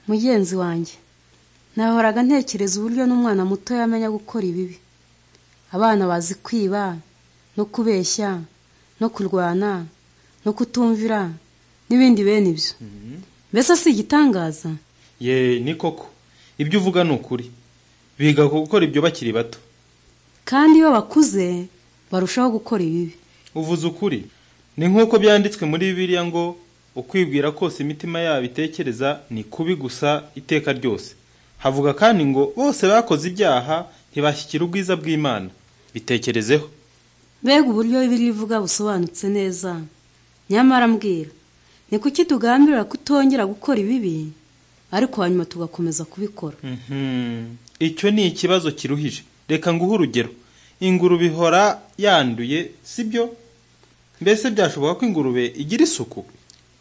mugenzi wanjye nahoraga ntekereza uburyo n'umwana muto yamenya gukora ibibi abana bazi kwiba no kubeshya no kurwana no kutumvira n'ibindi bene ibyo mbese si igitangaza ye ni koko ibyo uvuga ni ukuri biga gukora ibyo bakiri bato kandi iyo bakuze barushaho gukora ibibi uvuze ukuri ni nk'uko byanditswe muri bibiliya ngo ukwibwira kose imitima yabo itekereza ni kubi gusa iteka ryose havuga kandi ngo bose bakoze ibyaha ntibashyikira ubwiza bw'imana bitekerezeho mbega uburyo bibiliya ivuga busobanutse neza nyamara mbwira ni kuki tugambirira kutongera gukora ibibi ariko hanyuma tugakomeza kubikora Mhm. icyo ni ikibazo kiruhije reka nguhe urugero ingurube ihora yanduye sibyo mbese byashoboka ko ingurube igira isuku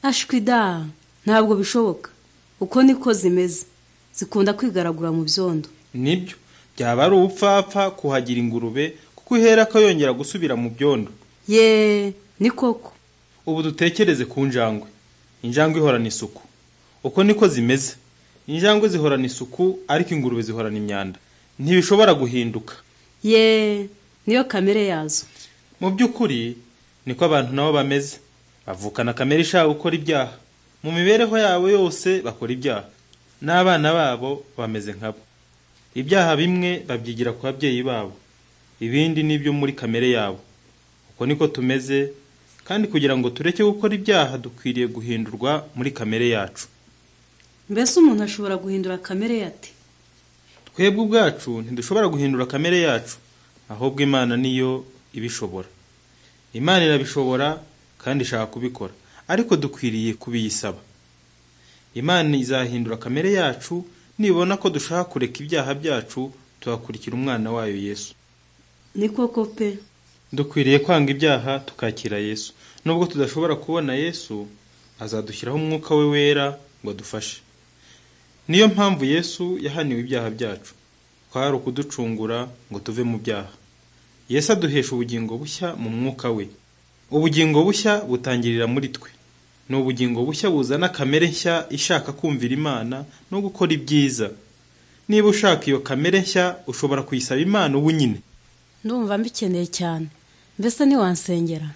ashwida ntabwo bishoboka uko niko zimeze zikunda kwigaragura mu byondo nibyo byaba ari ubupfapfa kuhagira ingurube kuko ihera ko yongera gusubira mu byondo ye ni koko ubu dutekereze ku njangwe injangwe ihorana isuku uko niko zimeze injangwe zihorana isuku ariko ingurube zihorana imyanda ntibishobora guhinduka ye niyo kamere yazo mu by'ukuri niko abantu nabo bameze bavukana kamere ishaka gukora ibyaha mu mibereho yabo yose bakora ibyaha n'abana babo bameze nkabo ibyaha bimwe babyigira ku babyeyi babo ibindi ni ibyo muri kamere yabo uko niko tumeze kandi kugira ngo tureke gukora ibyaha dukwiriye guhindurwa muri kamere yacu mbese umuntu ashobora guhindura kamere ye ate twebwe ubwacu ntidushobora guhindura kamere yacu ahubwo imana niyo ibishobora imana irabishobora kandi ishaka kubikora ariko dukwiriye kubiyisaba imana izahindura kamere yacu nibona ko dushaka kureka ibyaha byacu tugakurikira umwana wayo yesu ni koko pe dukwiriye kwanga ibyaha tukakira yesu nubwo tudashobora kubona yesu azadushyiraho umwuka we wera ngo adufashe niyo mpamvu yesu yahaniwe ibyaha byacu kwari ukuducungura ngo tuve mu byaha yesu aduhesha ubugingo bushya mu mwuka we ubugingo bushya butangirira muri twe ni ubugingo bushya buzana kamere nshya ishaka kumvira imana no gukora ibyiza niba ushaka iyo kamere nshya ushobora kuyisaba imana ubu nyine ndumva mbikeneye cyane mbese ntiwansengera